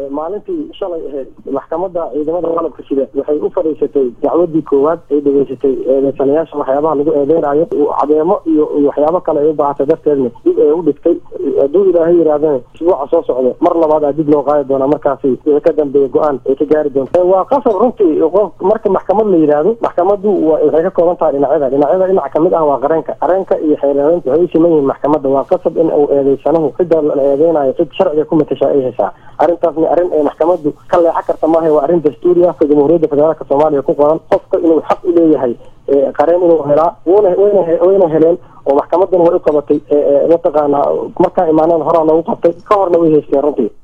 maalintii shalay ahayd maxkamadda ciidamada qalabka sida waxay u fadhiisatay dacwadii koowaad ay dhegeysatay eedeysanayaasha waxyaabaha lagu eedeynayo cadeemo iyo waxyaabo kale ay u baahatay darteedna dib ay u dhigtay hadduu ilaahay yidhaahdana isbuuca soo socda mar labaad aa dib loo qaadi doonaa markaasi wixii ka dambeeya go-aan ay ka gaari doonta waa qasab runtii qof marka maxkamad la yidhaahdo maxkamaddu waxay ka kooban tahay dhinacyada dhinacyada dhinac kamid ah waa qareenka qareenka iyo xeeraadeynta waxay u siman yihiin maxkamadda waa qasab in uu eedeysanahu cidda la eedeynayo cid sharciga ku matashaa ay heshaa arrintaasna arrin ay maxkamaddu ka leexan karta maaha waa arrin dastuuri ah jamhuuriyadda federaalka soomaaliya ku qoran qofka inuu xaq u leeyahay qareen inuu helaa wuna wayna wayna heleen oo maxkamadduna way u qabatay mataqaanaa markaa imaaneen horaa loogu qabtay ka horna way haysteen runtii